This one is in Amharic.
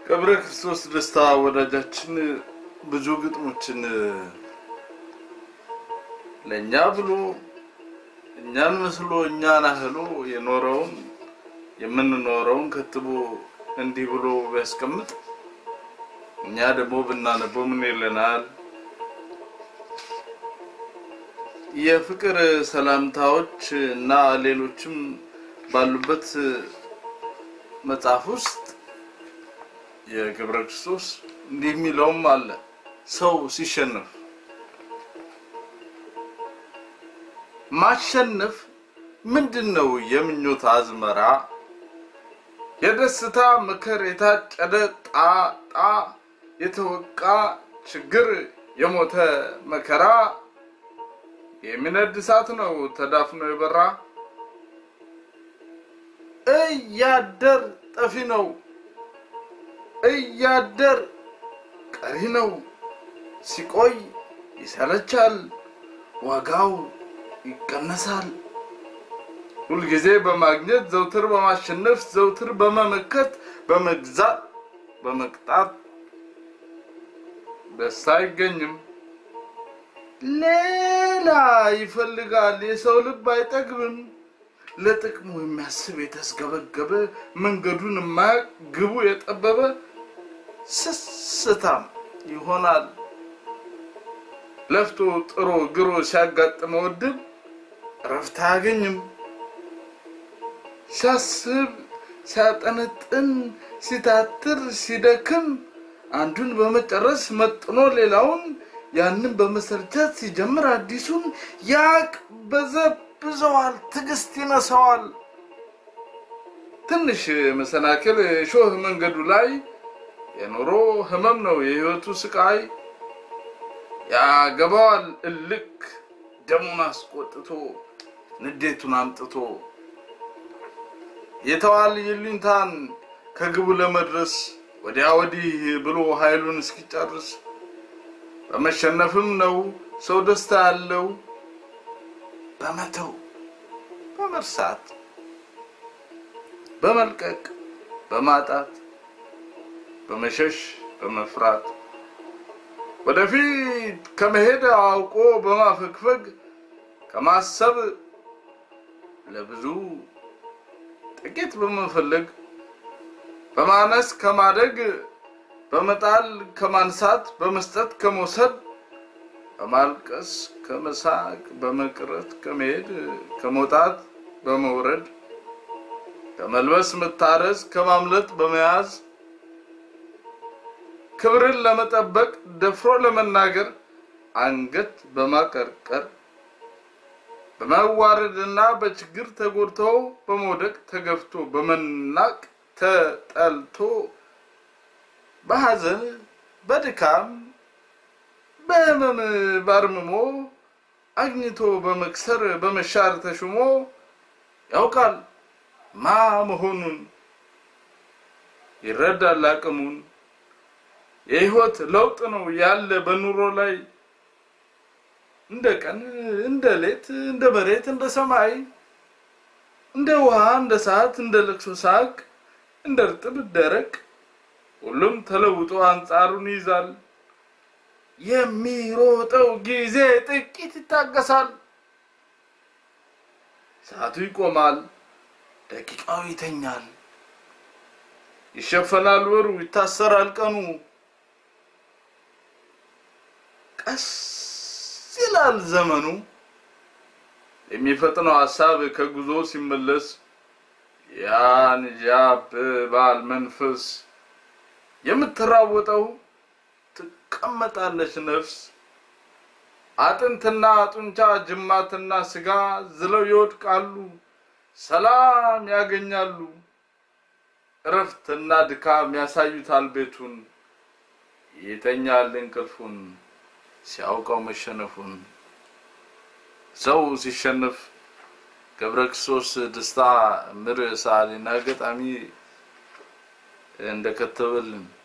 ገብረ ክርስቶስ ደስታ ወዳጃችን ብዙ ግጥሞችን ለእኛ ብሎ እኛን መስሎ እኛን አህሎ የኖረውን የምንኖረውን ከትቦ እንዲህ ብሎ ቢያስቀምጥ እኛ ደግሞ ብናነበው ምን ይለናል? የፍቅር ሰላምታዎች እና ሌሎችም ባሉበት መጽሐፍ ውስጥ የገብረ ክርስቶስ እንዲህ የሚለውም አለ። ሰው ሲሸነፍ ማሸነፍ ምንድን ነው? የምኞት አዝመራ የደስታ ምክር የታጨደ ጣጣ የተወቃ ችግር የሞተ መከራ የሚነድ እሳት ነው ተዳፍኖ የበራ እያደር ጠፊ ነው እያደር ቀሪ ነው ሲቆይ ይሰለቻል ዋጋው ይቀነሳል ሁልጊዜ በማግኘት ዘውትር በማሸነፍ ዘውትር በመመከት በመግዛት በመቅጣት ደስታ አይገኝም። ሌላ ይፈልጋል የሰው ልብ አይጠግብም። ለጥቅሙ የሚያስብ የተስገበገበ መንገዱን የማያውቅ ግቡ የጠበበ ስስታም ይሆናል። ለፍቶ ጥሮ ግሮ ሲያጋጥመው እድል እረፍት አያገኝም። ሲያስብ ሲያጠነጥን ሲታትር ሲደክም አንዱን በመጨረስ መጥኖ ሌላውን ያንን በመሰልቸት ሲጀምር አዲሱን ያቅ በዘብዘዋል፣ ትዕግስት ይነሳዋል። ትንሽ መሰናክል ሾህ መንገዱ ላይ የኑሮ ህመም ነው የህይወቱ ስቃይ። ያገባዋል እልክ ደሙን አስቆጥቶ ንዴቱን አምጥቶ የተዋል ይሉኝታን ከግቡ ለመድረስ ወዲያ ወዲህ ብሎ ኃይሉን እስኪጨርስ በመሸነፍም ነው ሰው ደስታ ያለው በመተው በመርሳት በመልቀቅ በማጣት በመሸሽ በመፍራት ወደፊት ከመሄድ አውቆ በማፈግፈግ ከማሰብ ለብዙ ጥቂት በመፈለግ በማነስ ከማደግ በመጣል ከማንሳት በመስጠት ከመውሰድ በማልቀስ ከመሳቅ በመቅረት ከመሄድ ከመውጣት በመውረድ ከመልበስ መታረዝ ከማምለጥ በመያዝ ክብርን ለመጠበቅ ደፍሮ ለመናገር አንገት በማቀርቀር በመዋረድና በችግር ተጎድቶ በመውደቅ ተገፍቶ በመናቅ ተጠልቶ በሐዘን በድካም በህመም ባርምሞ አግኝቶ በመክሰር በመሻር ተሹሞ ያውቃል ማ መሆኑን ይረዳል አቅሙን የህይወት ለውጥ ነው ያለ በኑሮ ላይ እንደ ቀን እንደ ሌት እንደ መሬት እንደ ሰማይ እንደ ውሃ እንደ ሰዓት እንደ ለቅሶ ሳቅ እንደ እርጥብ ደረቅ ሁሉም ተለውጦ አንጻሩን ይይዛል። የሚሮጠው ጊዜ ጥቂት ይታገሳል። ሰዓቱ ይቆማል፣ ደቂቃው ይተኛል። ይሸፈናል ወሩ፣ ይታሰራል ቀኑ። ቀስ ይላል ዘመኑ። የሚፈጥነው ሀሳብ ከጉዞ ሲመለስ ያን ያብባል መንፈስ የምትራወጠው ትቀመጣለች ነፍስ አጥንትና ጡንቻ ጅማትና ስጋ ዝለው ይወድቃሉ፣ ሰላም ያገኛሉ። እረፍትና ድካም ያሳዩታል ቤቱን፣ ይተኛል እንቅልፉን ሲያውቀው መሸነፉን። ሰው ሲሸነፍ ገብረ ክርስቶስ ደስታ ምር ሰዓሊና ገጣሚ እንደከተበልን